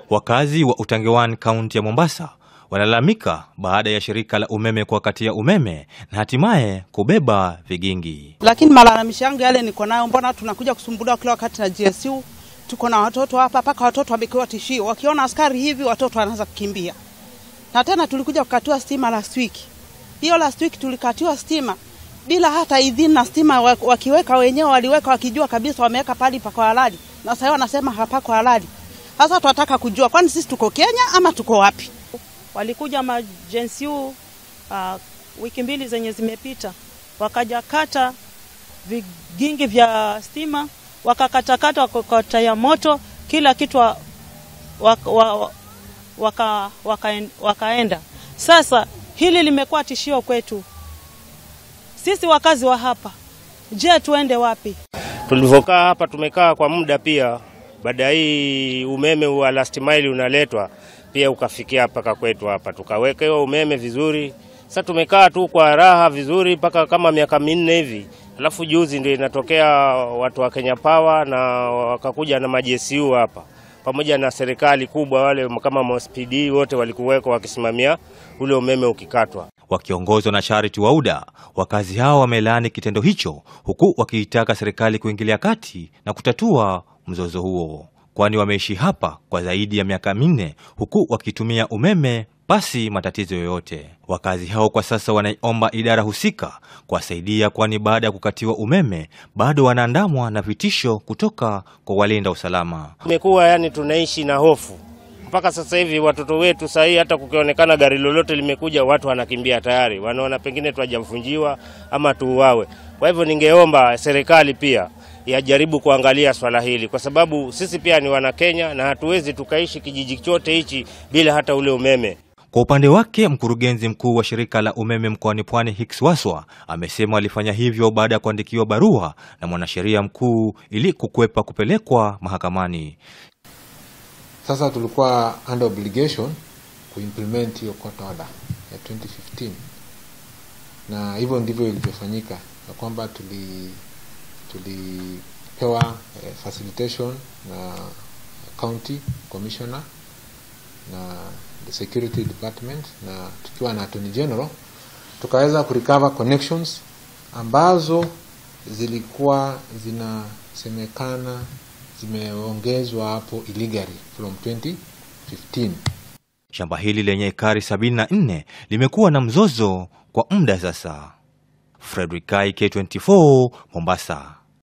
Wakazi wa Utangewani kaunti ya Mombasa wanalalamika baada ya shirika la umeme kuwakatia umeme na hatimaye kubeba vigingi. Lakini malalamishi yangu yale niko nayo, mbona tunakuja kusumbuliwa kila wakati na GSU? Tuko na watoto hapa, mpaka watoto wamekiwa tishio, wakiona askari hivi watoto wanaanza kukimbia. Na tena tulikuja kukatiwa stima last week. Hiyo last week tulikatiwa stima bila hata idhini, na stima wakiweka wenyewe waliweka wakijua kabisa wameweka pali pako halali, na sasa wanasema hapako halali. Sasa tunataka kujua, kwani sisi tuko Kenya ama tuko wapi? Walikuja majensiu uh, wiki mbili zenye zimepita, wakaja kata vigingi vya stima, wakakatakata, wakakata ya moto, kila kitu wa, waka, waka, waka, wakaenda. Sasa hili limekuwa tishio kwetu sisi wakazi wa hapa. Je, tuende wapi? Tulivyokaa hapa tumekaa kwa muda pia, baada hii umeme wa last mile unaletwa pia ukafikia mpaka kwetu hapa, tukawekewa umeme vizuri. Sasa tumekaa tu kwa raha vizuri mpaka kama miaka minne hivi, alafu juzi ndio inatokea watu wa Kenya Power na wakakuja na majesu hapa pamoja na serikali kubwa, wale kama MOSPD wote walikuweko wakisimamia ule umeme ukikatwa. Wakiongozwa na Charity Wauda, wakazi hao wamelaani kitendo hicho, huku wakiitaka serikali kuingilia kati na kutatua mzozo huo, kwani wameishi hapa kwa zaidi ya miaka minne huku wakitumia umeme pasi matatizo yoyote. Wakazi hao kwa sasa wanaiomba idara husika kuwasaidia, kwani baada ya kukatiwa umeme bado wanaandamwa na vitisho kutoka kwa walinda usalama. Imekuwa yani tunaishi na hofu mpaka sasa hivi watoto wetu saa hii, hata kukionekana gari lolote limekuja, watu wanakimbia tayari, wanaona pengine twajavunjiwa ama tuuawe. Kwa hivyo, ningeomba serikali pia yajaribu kuangalia swala hili, kwa sababu sisi pia ni Wanakenya na hatuwezi tukaishi kijiji chote hichi bila hata ule umeme. Kwa upande wake mkurugenzi mkuu wa shirika la umeme mkoani Pwani Hicks Waswa amesema alifanya hivyo baada ya kuandikiwa barua na mwanasheria mkuu ili kukwepa kupelekwa mahakamani. Sasa tulikuwa under obligation kuimplement hiyo court order ya 2015 na hivyo ndivyo ilivyofanyika, ya kwamba tuli tulipewa eh, facilitation na county commissioner na the security department na tukiwa na attorney general tukaweza kurecover connections ambazo zilikuwa zinasemekana zimeongezwa hapo illegally from 2015. Shamba hili lenye ekari 74 limekuwa na mzozo kwa muda sasa. Frederick Kai, K24, Mombasa.